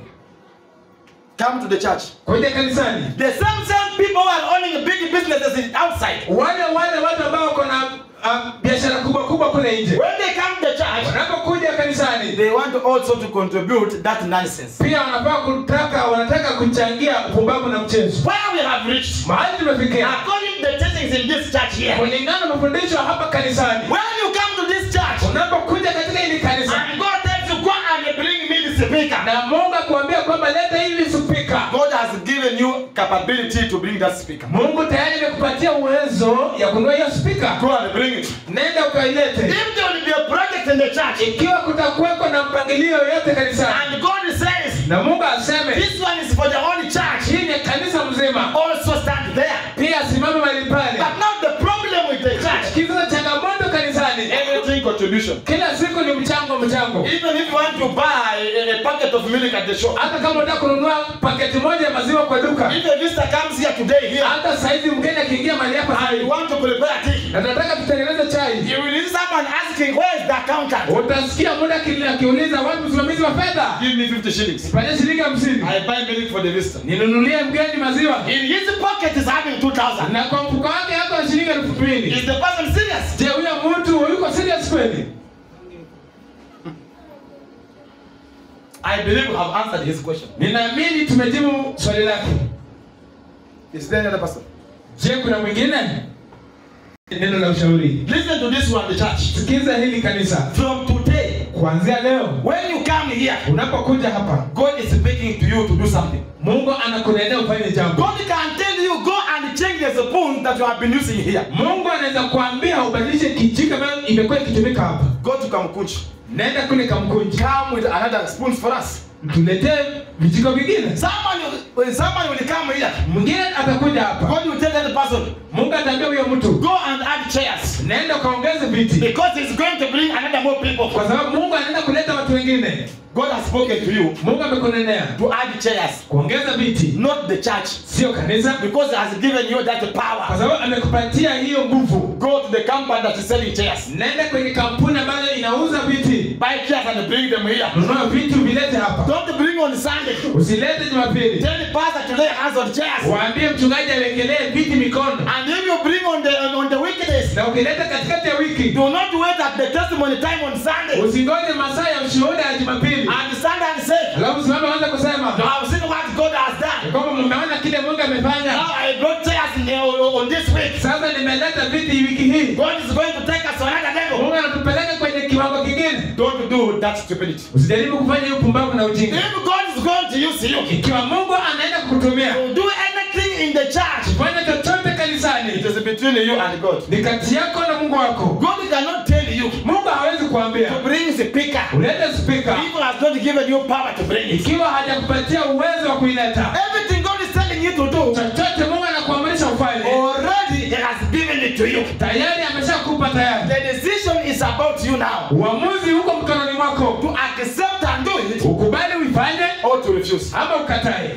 Come to the church. kuja kanisani The same same people who are owning big businesses in outside. wale wale watu ambao wako na uh, biashara kubwa kubwa kule nje When they come to the church, wanapokuja kanisani they want also to contribute that nonsense. pia wanafaa kutaka wanataka kuchangia upumbavu na mchezo Where we have reached, mahali tumefikia according to the teachings in this church here, kulingana na mafundisho hapa kanisani when you come to this church unapokuja katika hili kanisa and God tells you go and bring me the speaker, na mungu akuambia kwamba leta hili spika God has given you capability to bring that speaker. mungu tayari amekupatia uwezo ya kununua hiyo spika Go and bring it. nenda ukailete If there will be a project in the church ikiwa kutakuweko na mpangilio yoyote kanisani and God says na mungu aseme this one is for the whole church, hii ni kanisa mzima also stand there. pia simame mahali pale But now the problem with the church, kisa changamoto kanisani everything contribution. kila siku ni mchango mchango Even if you want to buy a, a packet of milk at the shop, hata kama unataka kununua paketi moja ya maziwa kwa duka if a visitor comes here today here hata saizi mgeni akiingia mahali hapa and sasa you want to prepare a tea, na nataka tutengeneze chai you will see someone asking, where is the accountant? utasikia muda aki- akiuliza wapi msimamizi wa fedha Give me 50 shillings. pale shilingi hamsini I buy milk for the visitor. ninunulie mgeni maziwa In his pocket is having 2,000. na kwa mfuko wake yako na shilingi elfu mbili Is the person serious? je huyo mtu yuko serious kweli I believe we have answered his question. ninaamini tumejibu swali lake Is there another person? je kuna mwingine neno la ushauri Listen to this one, the church. sikiza hili kanisa From today, kuanzia leo when you come here, unapokuja hapa God is speaking to you to do something. mungu anakunenea ufanye jambo God can tell you, go and change the spoon that you have been using here. mungu anaweza kuambia ubadilishe kijiko ambayo imekuwa ikitumika hapa Go to Kamkunch. nenda kule kamkunji Come with another spoon for us. tuletee vijiko vingine Someone, will- someone will come here. mwingine atakuja hapa God will tell that person, mungu ataambia huyo mtu go and add chairs. naenda ukaongeze viti Because he's going to bring another more people. kwa sababu mungu anaenda kuleta watu wengine God has spoken to you mungu amekunenea to add chairs, kuongeza viti not the church. sio kanisa Because he has given you that kwa power. sababu amekupatia hiyo nguvu Go to the company that is selling chairs. nenda kwenye kampuni ambayo inauza viti Buy chairs and bring them here. nunua vitu vilete hapa Don't bring on Sunday. usilete jumapili Tell the pastor to lay hands on chairs. waambie mchungaji awekelee viti mikono And if you bring on the on, on the weekdays, na ukileta katikati ya wiki do not wait at the testimony time on Sunday. usingoje masaa ya ushuhuda ya jumapili And Sunday and say, alafu simame anza kusema Now I've seen what God has ya done. kwamba mmeona kile mungu amefanya Now I brought chairs in the, on, on this week. sasa nimeleta viti wiki hii God is going to take us to another level. mungu anatupeleka kwenye kiwango kingine Don't do that stupidity. usijaribu kufanya hiyo pumbavu na ujinga If God is going to use you, ikiwa mungu anaenda kukutumia to do anything in the church, fanya chochote it kanisani is between you and God. ni kati yako na mungu wako God cannot tell you mungu hawezi kuambia to bring the speaker. ulete spika People has not given you power to bring it. ikiwa hajakupatia uwezo wa kuileta Everything God is telling you to do, chochote mungu anakuamrisha ufanye already He has given it to you. tayari ameshakupa tayari The decision is about you now. uamuzi huko mkononi mwako To accept and do it ukubali uifanye or to refuse. ama ukatae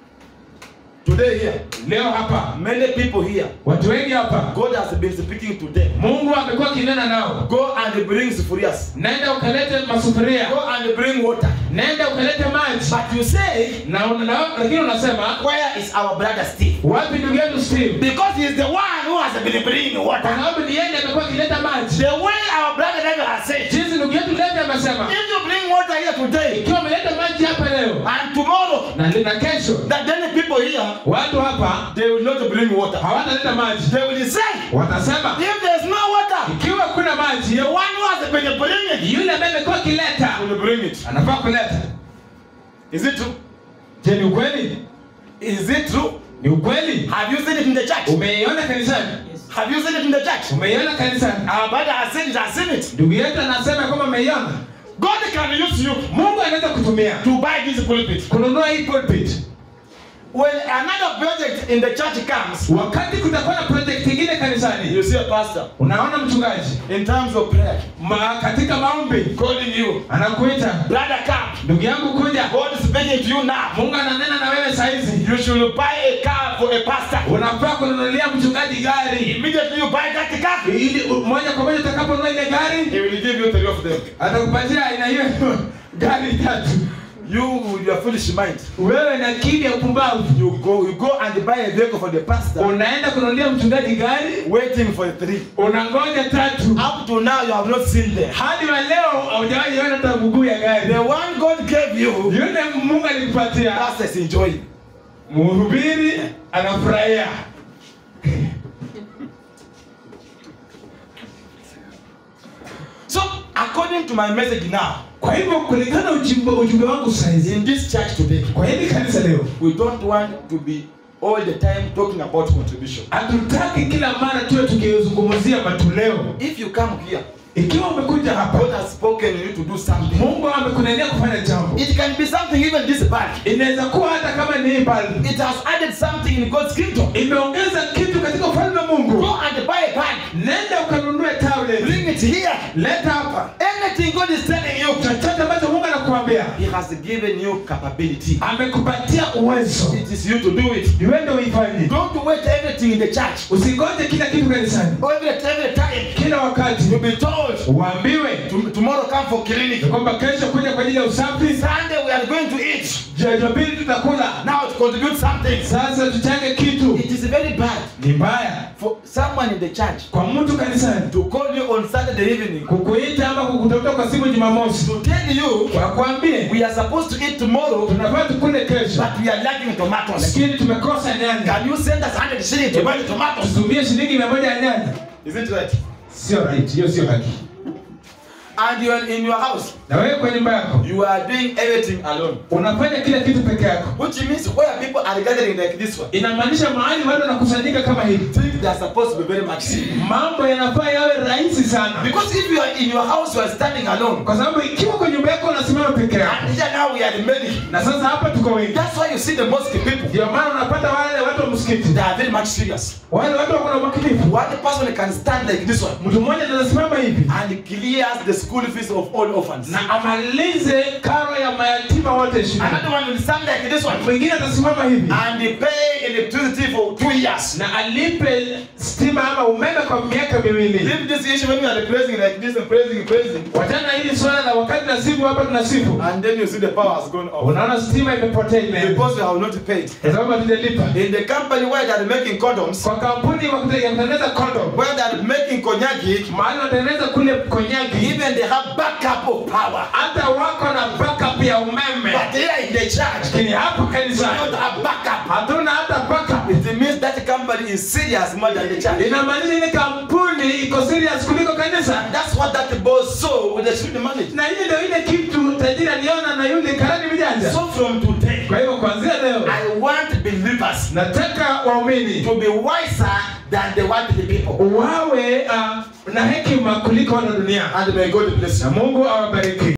Today here, leo hapa many people here, watu wengi hapa God has been speaking to them. mungu amekuwa akinena nao Go and bring sufurias. nenda ukalete masufuria Go and bring water. nenda ukalete maji But you say, na, na, lakini unasema where is our brother Steve? wapi ndugu yetu steve Because he is the one who has been bringing kwa water. sababu ni yeye amekuwa akileta maji The way our brother David has said, jinsi ndugu yetu levi amesema if you bring water here today ikiwa ameleta maji hapa leo and tomorrow, na, na kesho that then the people here, watu hapa they will not bring water. hawataleta maji They will say, watasema if there is no water, ikiwa kuna maji the one who has been bringing yule ambaye amekuwa akileta will bring it. anafaa kuleta Is it true? je ni ukweli Is it true? ni ukweli Have you seen it in the church? umeiona kanisani Have you seen it in the church? umeiona kanisani Our brother has seen it, has seen it. ndugu yetu anasema kwamba umeiona God can use you mungu anaweza kutumia to buy this pulpit. kununua hii pulpit When another project in the church comes, wakati kutakuwa na project ingine kanisani you see a pastor unaona mchungaji in terms of prayer ma, katika maombi calling you, anakuita brother, come. ndugu yangu kuja God is speaking to you now. mungu ananena na wewe saizi You should buy a car for a pastor. unafaa kununulia mchungaji gari Immediately you buy that car, ili u- moja kwa moja utakaponunua ile gari he will give you three of them. atakupatia aina hiyo gari tatu You with your foolish mind, wewe na akili ya upumbavu you go, you go and buy a vehicle for the pastor, unaenda kununulia mchungaji gari waiting for the three. unangoja tatu Up to now, you have not seen them. hadi wa leo haujawahi ona hata mguu ya gari The one God gave you, yule mungu alikupatia pastors enjoy. mhubiri anafurahia So, according to my message now, kwa hivyo kulingana ujumbe, ujumbe wangu saizi in this church today, kwa hili kanisa leo we don't want to be all the time talking about contribution. hatutaki kila mara tuwe tukizungumzia matoleo If you come here, ikiwa umekuja hapa God has spoken you to do something. mungu amekunenea kufanya jambo It can be something even this bad. inaweza kuwa hata kama ni hii bali It has added something in God's kingdom. imeongeza kitu katika ufalme wa mungu Go and buy a bag. nenda ukanunue tablet Bring it here. leta hapa Anything God is telling you, chochote ambacho mungu anakuambia He has given you capability. amekupatia uwezo It is you to do it. niwende uifanye Don't wait everything in the church. usingoje kila kitu kanisani Every, every time kila wakati you'll be told, uambiwe "Tom- tomorrow come for clinic. ya kwamba kesho kuja kwa ajili ya usafi Sunday we are going to eat. jumapili tutakula Now to contribute something. sasa tuchange kitu It is very bad ni mbaya for someone in the church kwa mtu kanisani to call you on Saturday evening kukuita ama kukutafuta kwa simu jumamosi to tell you wakwambie we are supposed to eat tomorrow, tunafaa tukule kesho but we are lacking tomatoes. lakini tumekosa nyanya Can you send us 100 shillings to buy the tomatoes? tutumie shilingi mia moja ya nyanya Is it right? sio right hiyo sio haki and you are in your house, na wewe kwa nyumba yako you are doing everything alone. unafanya kila kitu peke yako Which means where people are gathering like this one, inamaanisha mahali watu wanakusanyika kama hivi think they are supposed to be very much serious. mambo yanafaa yawe rahisi sana Because if you are in your house, you are standing alone. kwa sababu ikiwa kwa nyumba yako unasimama peke yako And here now we are many. na sasa hapa tuko wengi That's why you see the mosque people. ndio maana unapata wale watu wa msikiti They are very much serious. wale watu wako na umakinifu One person can stand like this one mtu mmoja anasimama hivi and clears the school fees of all orphans. na amalize karo ya mayatima wote shule Another one will stand like this one mwingine atasimama hivi and they pay electricity for two years. na alipe stima ama umeme kwa miaka miwili Leave this issue when we are praising like this and praising, praising, wachana hili swala la wakati na sifu hapa tunasifu and then you see the power has gone off unaona stima imepotea imeenda because we have not paid. kwa sababu hatujalipa In the company where they are making condoms, kwa kampuni ya kute- ya kutengeneza kondom where they are making konyagi, mahali wanatengeneza kule konyagi even they have backup of power. hata wako na backup ya umeme But here in the church, lakini hapo we kanisani don't have backup. hatuna hata backup It means that company is serious more than the church. inamaanisha ile kampuni iko serious kuliko kanisa And that's what that boss saw with the student manager. na hiyo ndio ile kitu tajiri aliona na yule karani mjanja So from today, kwa hivyo kuanzia leo I want believers nataka waumini to be wiser than the worldly people. wawe uh, na hekima kuliko wana dunia And may God bless you. na mungu awabariki